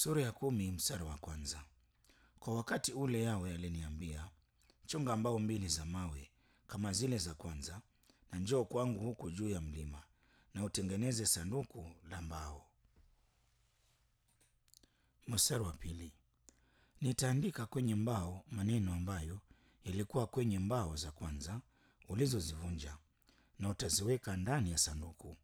Sura ya kumi mstari wa kwanza. Kwa wakati ule Yawe aliniambia, chonga mbao mbili za mawe kama zile za kwanza, na njoo kwangu huku juu ya mlima, na utengeneze sanduku la mbao. Mstari wa pili. Nitaandika kwenye mbao maneno ambayo yalikuwa kwenye mbao za kwanza ulizozivunja, na utaziweka ndani ya sanduku.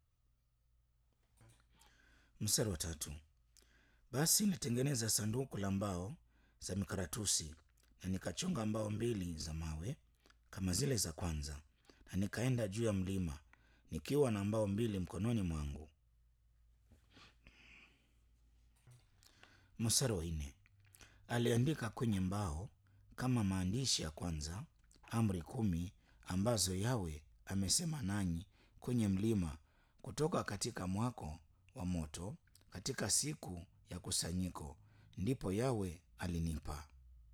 Mstari wa tatu. Basi nilitengeneza sanduku la mbao za mikaratusi na nikachonga mbao mbili za mawe kama zile za kwanza, na nikaenda juu ya mlima nikiwa na mbao mbili mkononi mwangu. Mstari wa nne. Aliandika kwenye mbao kama maandishi ya kwanza amri kumi ambazo Yawe amesema nanyi kwenye mlima kutoka katika mwako wa moto katika siku ya kusanyiko, ndipo Yawe alinipa.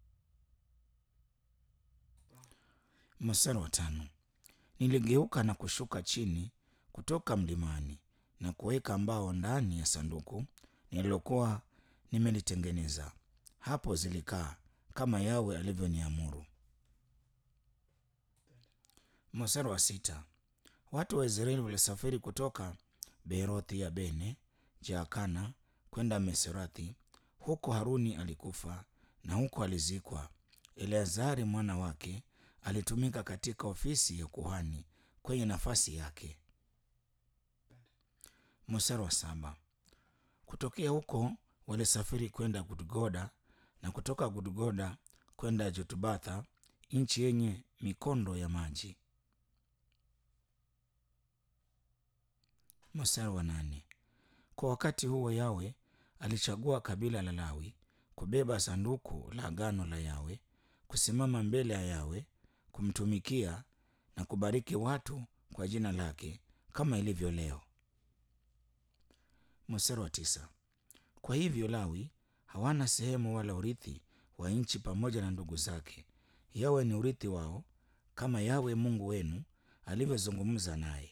Mstari wa tano. Niligeuka na kushuka chini kutoka mlimani na kuweka mbao ndani ya sanduku nililokuwa nimelitengeneza. Hapo zilikaa kama Yawe alivyoniamuru. Mstari wa sita. Watu wa Israeli walisafiri kutoka Beerothi ya Bene Jaakana kwenda Meserathi. Huko Haruni alikufa na huko alizikwa. Eleazari mwana wake alitumika katika ofisi ya kuhani kwenye nafasi yake. Mstari wa saba. Kutokea huko walisafiri kwenda Gudgoda na kutoka Gudgoda kwenda Jotubatha, nchi yenye mikondo ya maji. Mstari wa nane. Kwa wakati huo Yawe alichagua kabila la Lawi kubeba sanduku la agano la Yawe, kusimama mbele ya Yawe, kumtumikia na kubariki watu kwa jina lake kama ilivyo leo. Mstari wa tisa. Kwa hivyo Lawi hawana sehemu wala urithi wa nchi pamoja na ndugu zake. Yawe ni urithi wao kama Yawe Mungu wenu alivyozungumza naye.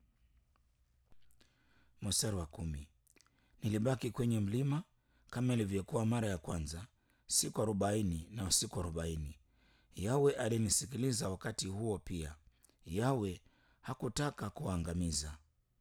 Mstari wa kumi. Nilibaki kwenye mlima kama ilivyokuwa mara ya kwanza siku arobaini na usiku arobaini. Yawe alinisikiliza wakati huo pia. Yawe hakutaka kuangamiza.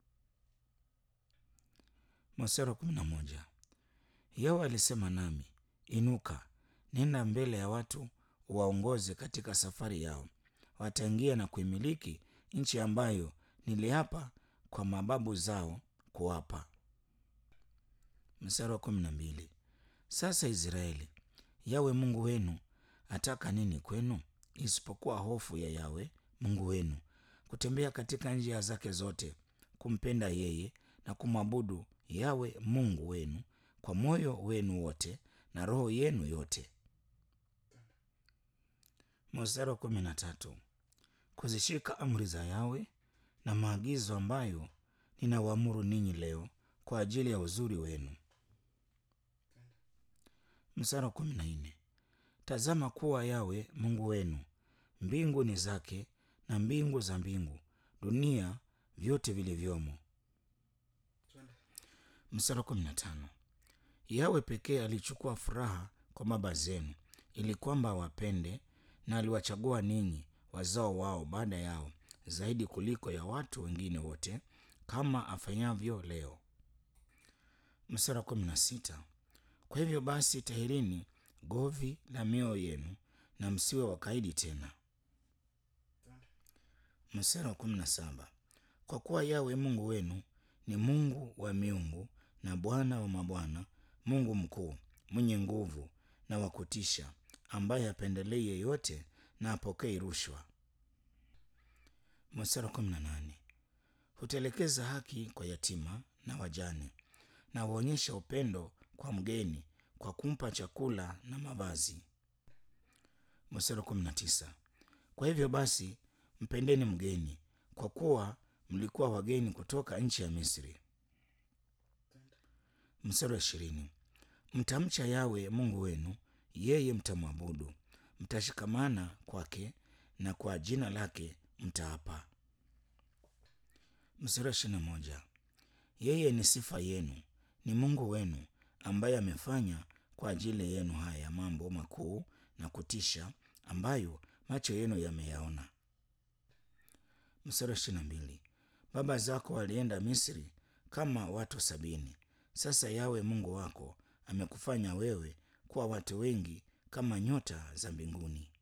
Mstari wa kumi na moja. Yawe alisema nami, inuka, nenda mbele ya watu waongoze katika safari yao. Wataingia na kuimiliki nchi ambayo niliapa kwa mababu zao kuwapa. Mstari wa kumi na mbili. Sasa Israeli, Yawe Mungu wenu ataka nini kwenu isipokuwa hofu ya Yawe Mungu wenu, kutembea katika njia zake zote, kumpenda yeye na kumwabudu Yawe Mungu wenu kwa moyo wenu wote na roho yenu yote. Mstari wa kumi na tatu. Kuzishika amri za Yawe na maagizo ambayo ninawaamuru ninyi leo kwa ajili ya uzuri wenu. Mstari wa kumi na nne. Tazama kuwa Yawe Mungu wenu, mbingu ni zake na mbingu za mbingu, dunia vyote vilivyomo. Mstari wa kumi na tano. Yawe pekee alichukua furaha kwa baba zenu ili kwamba awapende, na aliwachagua ninyi wazao wao baada yao zaidi kuliko ya watu wengine wote, kama afanyavyo leo. Mstari wa kumi na sita. Kwa hivyo basi, tahirini govi la mioyo yenu na msiwe wakaidi tena. Mstari wa kumi na saba. Kwa kuwa Yawe Mungu wenu ni Mungu wa miungu na Bwana wa mabwana, Mungu mkuu mwenye nguvu na wa kutisha, ambaye hapendelei yeyote na apokei rushwa. Mstari wa kumi na nane. Hutelekeza haki kwa yatima na wajane, na huonyesha upendo kwa mgeni kwa kumpa chakula na mavazi. Mstari wa kumi na tisa. Kwa hivyo basi mpendeni mgeni, kwa kuwa mlikuwa wageni kutoka nchi ya Misri. Mstari wa ishirini. Mtamcha Yawe Mungu wenu, yeye mtamwabudu, mtashikamana kwake na kwa jina lake mtaapa. Mstari wa ishirini na moja. Yeye ni sifa yenu, ni Mungu wenu ambaye amefanya kwa ajili yenu haya mambo makuu na kutisha ambayo macho yenu yameyaona. Mstari wa ishirini na mbili. Baba zako walienda Misri kama watu sabini. Sasa Yawe Mungu wako amekufanya wewe kuwa watu wengi kama nyota za mbinguni.